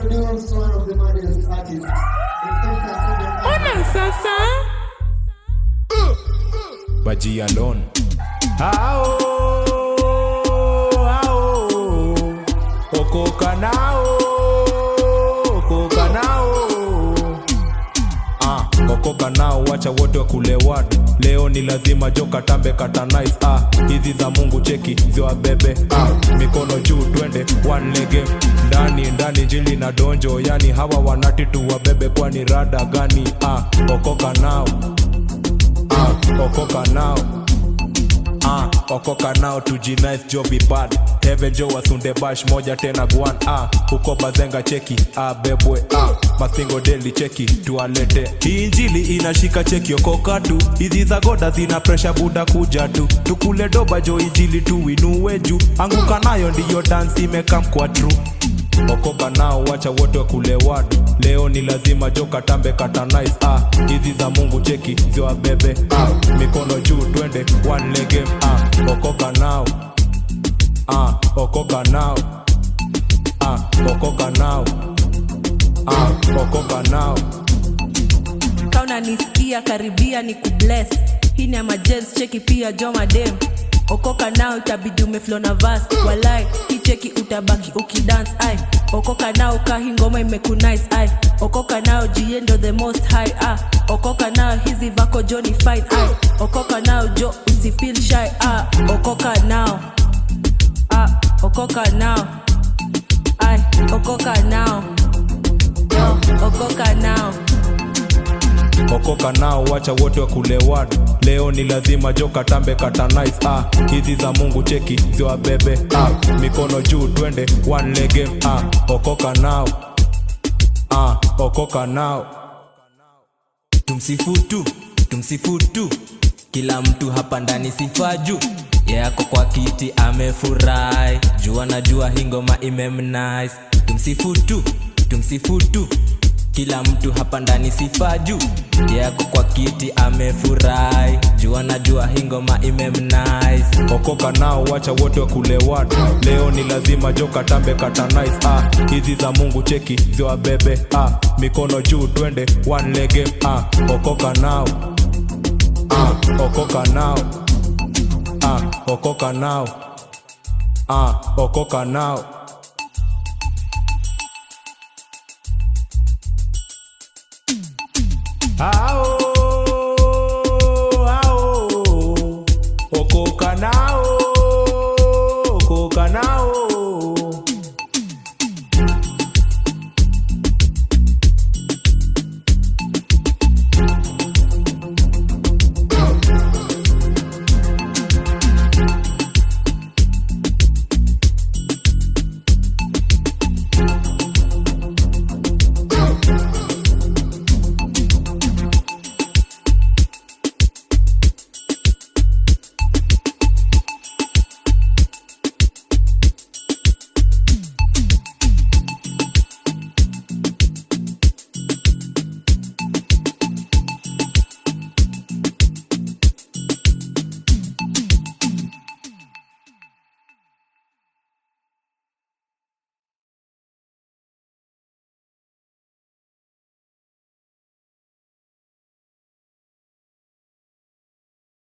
introduce one of the maddest artists. in East Africa. Ona sasa Baji alone Ao Ao Okoka nao Okoka nao Ah, okoka nao wacha wote wa kulewad leo ni lazima joka tambe kata nice ah, hizi za mungu cheki ziwabebe ah, mikono juu twende one lege ndani ndani jili na donjo yani hawa wanati tu wabebe kwani rada gani ah, okoka nao ah, okoka nao Ah, okoka nao tujinice jo bad heaven jo wasunde bash moja tena gwan ah, huko bazenga cheki ah, bebwe ah, masingo deli cheki tualete hii injili inashika cheki okoka tu hizi za goda zina presha buda kuja tu tukule doba jo injili tuinue juu anguka nayo ndiyo dansi imekam kwa true okoka nao wacha wote wa kulewad leo ni lazima joka tambe kata nice ah, hizi za mungu cheki ziwabebe ah, mikono juu twende one lege ah, okoka nao ah, okoka nao ah, okoka nao ah, okoka nao kauna nisikia karibia ni kubless hii ni amajez cheki pia jomadem okoka nao itabidi umeflo na vas walai hii cheki utabaki ukidance ai okoka nao kahi ngoma imekunice ai okoka nao jiendo the most high ah okoka nao hizi vako joni fine ai okoka nao jo usifeel shy ah okoka nao ah okoka nao ai okoka nao yo okoka nao okoka nao wacha wote wa kulewad leo ni lazima joka tambe kata nice ah, hizi za mungu cheki ziwabebe ah, mikono juu twende one lege ah, okoka nao ah, okoka nao tumsifutu tumsifutu kila mtu hapa ndani sifa juu yako kwa kiti amefurahi jua na jua hingoma imemnice tumsifutu tumsifutu kila mtu hapa ndani sifa juu yako kwa kiti amefurahi jua na jua hingoma imemnice okoka nao wacha wote wa kulewad leo ni lazima joka tambe kata nice ah, hizi za mungu cheki ziwabebe ah, mikono juu twende one lege ah, okoka nao ah, okoka nao ah, okoka nao ah, okoka nao ah,